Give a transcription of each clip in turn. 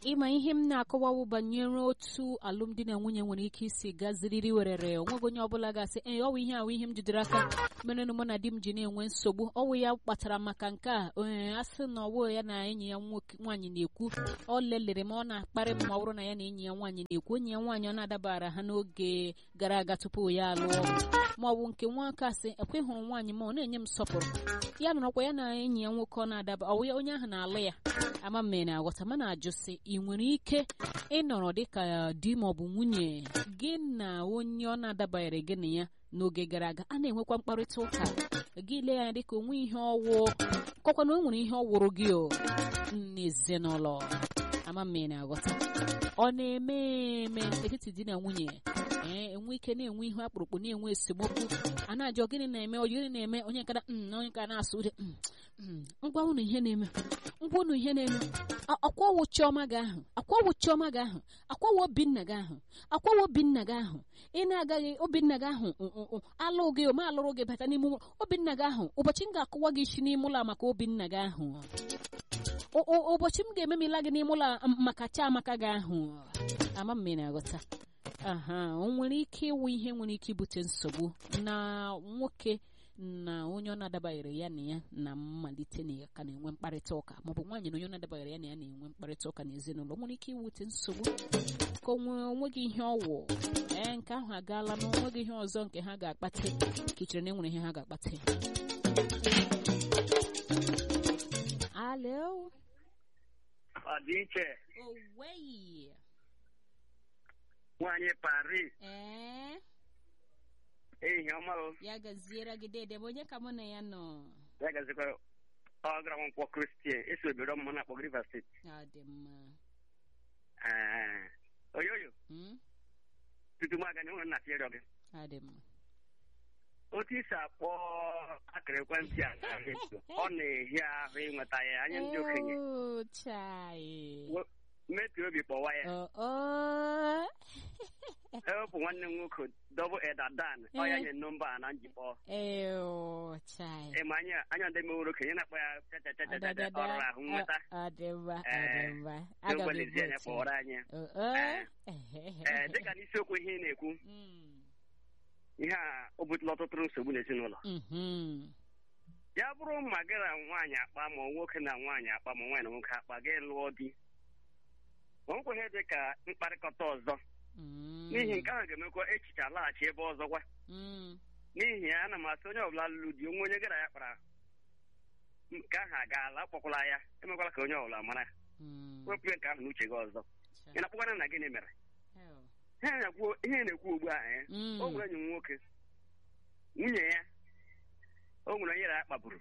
ịma ihe m na-akọwawu banyere otu alụmdi na nwunye nwere ike isi gaziriri werere onweghị onye ọbụla ga-asị ee ọwụ ihe ahụ ihe m jidere aka mere mụ na di m ji na-enwe nsogbu ọwụ ya kpatara maka nke a ee asị na ọwụ ya na enyi ya nwaanyị na-ekwu ọ lelere ma ọ na-akparị m ma ọ bụrụ na ya na enyi ya nwaanyị na-ekwu enyi ya nwaanyị ọ na-adabara ha n'oge gara aga tupu ya alụọ ma ọ bụ nke nwoke asị ekwe hụrụ nwaanyị ma ọ na-enye m nsọpụrụ ya nọrọkwa ya na enyi ya nwoke ọ na-adaba ọwụ ya onye ahụ na-alụ ya ama mme na-aghọta mana ajụ sị ị nwere ike ịnọrọ dịka di ma ọ bụ nwunye gị na onye ọ na-adabaghịrị gị na ya n'oge gara aga a na-enwekwa mkparịta ụka gị lee ya dịka onwe ihe ọwụ kọkwa na o nwere ihe ọ wụrụ gị o n'ezinụlọ ama mme na-aghọta ọ na-eme eme etiti di na nwunye ee enwe ike na-enwe ihe akpụrụkpụ na-enwe esemokwu a na-ajụ gịnị na-eme ọ gịnị na-eme onye nkada onye nka na-asụ ude ngwa unu ihe na-eme ngwa unu ihe na-eme akwawo chiọma gị ahụ akwawo chiọma gị ahụ akwawo obinna gị ahụ akwawo obinna gị ahụ ị na-agaghị obinna gị ahụ alụ gị ma alụrụ gị bata n'ime ụlọ obinna gị ahụ ụbọchị m ga-akụwa gị isi n'ime ụlọ maka obinna gị ahụ ụbọchị m ga-ememila gị n'ime ụlọ maka chiamaka gị ahụ ama m na-aghọta aha o nwere ike ịwụ ihe nwere ike ibute nsogbu na nwoke na onye ọ na-adabaghịrị ya na ya na mmalite na ka na-enwe mkparịta ụka maọbụ nwaanyị na onye ọ na-adabaghịrị ya na ya na-enwe mkparịta ụka n'ezinụlọ nwere ike iwute nsogbu ka onweghị ihe ọwụ ee nke ahụ agaala na onweghị ihe ọzọ nke ha ga-akpata ka ichere na enwere ihe ha ga-akpata alo ọdịiche oweyi nwanyị Paris ee ehihie ọma o ya gaziere gị dede onye ka mụ na ya nọ ya gazikwa ọgara nkwọ kristian esi obodo mmụ na akpọ Rivers steeti ọ dị mma Ee, oyoyo Mm, tutu m aga n'ihu na tinyere gị ọ dị mma otu isi akpọ akara ekwentị a ọ na-ehi ahụ ịnweta ya anya ndị okenye Oh, chai. We- metụ obi kpọwa ya Oh, oh. ewepụ nwanne m nwoke dọbụ edadan ọ ya nye nọmba a na njikpọ Ew, chai. ịma anya anya ndị meworo okenye na-akpọ ya chachachachacha ọrụ ahụ nweta Ọ dị mma, ọ Eh, dị mma. Aga m n'ogwelezie anya evotu. kpọrọ anyị Oh, oh. ee dịka n'isiokwu ihe ị na-ekwu Mm, ihe a o butela ọtụtụ nsogbu n'ezinụlọ mhm. ya bụrụ ma gị na nwaanyị akpa ma nwoke na nwaanyị akpa ma nwaanyị na nwoke akpa gị lụọ di o nkweghị dị ka mkparịkọta ọzọ Mm, n'ihi nke ahụ ga-emekwa echiche alaghachi ebe ọzọ gwa mm, n'ihi ya ana m asị onye ọbụla lụrụ di onwe onye gị na ya kpara nke ahụ agaala akpọkwala ya emekwala ka onye ọbụla mara mm. wepụ nke ahụ n'uche gị ọzọ Chai. ị na-akpọkwana na gịnị mere Ew. ihe na-ekwu ihe na-ekwu ugbu a eh, Mm. o nwere enyi m nwoke nwunye ya o nwere onye ya kpagburu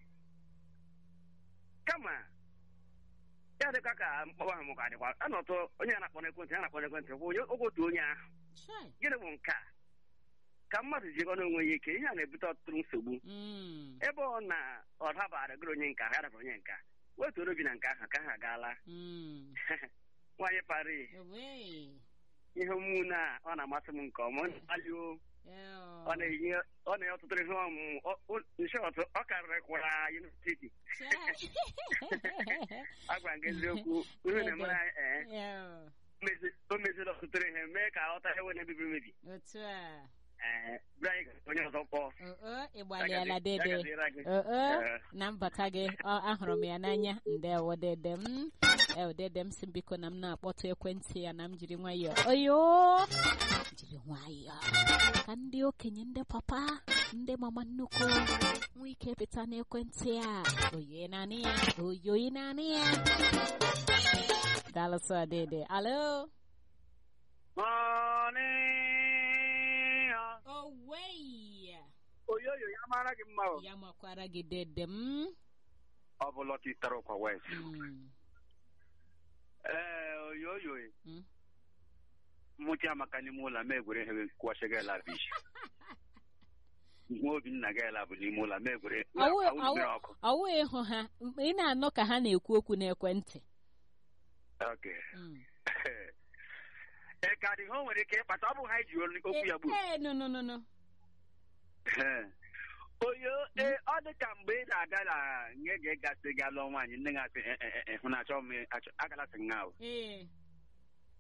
kama ya dịka ka mkpọwa ahụ mụka dịkwa a nọtụ onye a na-akpọ n'ekwentị a na-akpọ n'ekwentị bụ onye oge otu onye ahụ Chai. gịnị bụ nke a ka mmadụ jikọ n'onwe ya ike ihe a na-ebute ọtụtụ nsogbu Mm, ebe ọ na ọ dabara gịrị onye nka ha dabara onye nka wetuoro obi na nke ahụ ka ha agaala mm. nwaanyị pari Owei. ihe omume na ọ na-amasị m nke ọma ọ na-akpali o Ew. ọ na-eyi ọ na-enye ọtụtụ ihe ọmụmụ nshọt ọ karịrị kwara yunivesiti Chai. agwa m gị eziokwu ihe na-emere anyị ee Ew. mezi- o meziri ọtụtụ ihe mee ka ọta ewe na-ebibi emebi Otu a. ee bịa anyị ga- onye ọzọ kpọọ Oo, ị Ya gbalịala gazi- ya dede. gaziere gị. Oo, Ee. na mbata gị ọ, ahụrụ m ya n'anya ndewo dede m ew dede m si m biko na m na-akpọtụ ekwentị ya na m jiri nwayọọ oyo jiri nwayọọ ka ndị okenye ndị papa ndị mama nnukwu nwee ike pịta n'ekwentị a oyo naanị ya oyo naanị ya daalụsọ dede alo Morning. owei oyoyo ya mara gị mma o. ya makwara gị dede m ọ bụ lọta itara ụkwa west Mm, ee oyoyo mm. mụcha amaka n'ime ụlọ ma egwere ihe kwụọchigala bish nwa obi nna gị ala bụ n'ime ụlọ ma egwere Awụ- awụ mmiri awụ- ọkụ ọwụ ịhụ ha m- ị na-anọ ka ha na-ekwu okwu n'ekwentị Okay. Mm. ee ka dị ha o nwere ike ịkpata ọ bụ ha ji olu- okwu ya gburu ee no no no no Ee. oyo ee ọ dị ka mgbe ị na-aga na nye ga gasị gị alụọ nwaanyị nne gị asị "Eh, eh, eh, hụ na achọ m achọ- agalasị nga ahụ ee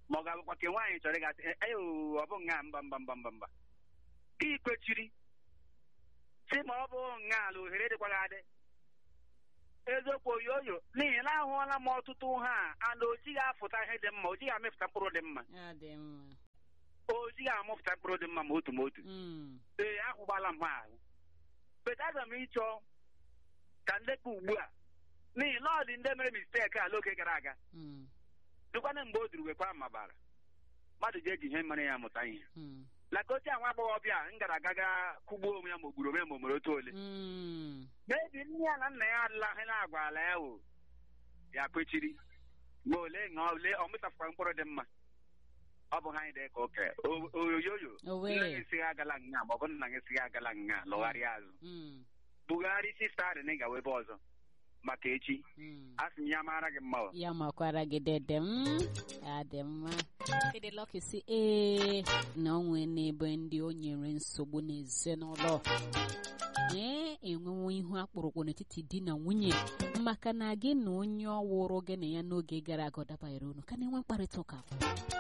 ma ọ ga-abụkwa ka nwaanyị chọrọ ịgasị eyo ọ bụ nga mba mba mba mba mba ikwechiri si ma ọ bụ nga ala ohere dịkwara adị eziokwu oyoyo n'ihi na ahụọla m ọtụtụ ha ana o jighị afụta ihe dị mma o jighị amịpụta mkpụrụ dị mma ya dị mma o jighị amụpụta mkpụrụ dị mma ma otu ma otu Mm, ee ahụgbala m ha ahụ beta aga m ịchọ ka ndekpa ugbu a n'ihi na ọ dị ndị mere misteki ala oge gara aga mm, dịkwana mgbe o duru wekwa mabara mmadụ ji eji ihe mere ya mụta ihe mm, laka oche nwa agbọghọbịa m gara aga ga kụgbuo onwe ya ma o gburu onwe ya ma o mere otu ole mm. mebi nne ya na nna ya adịla ihe na-agwala ya o ya kwechiri ma ole ṅụọ ole ọ mịtafụkwa mkpụrụ dị mma ọ bụ ha anyị dị ka oke O- oyoyoyo Owe. nne gị esighị agala nga ma ọ bụ nna gị esighị agala nga lọgharịa azụ Mm, bugharị isi stadị gawa ebe ọzọ maka echi mm. a sị m ya mara gị mma o ya makwara gị dede m ya dị mma ịdị lọkị si ee na o nwee n'ebe ndị o nyere nsogbu n'ezinụlọ ee enwewo ihu akpụrụkpụ n'etiti di na nwunye maka na gị na onye ọ wụrụ gị na ya n'oge gara aga ọ dabanyere unu ka na-enwe mkparịta ụka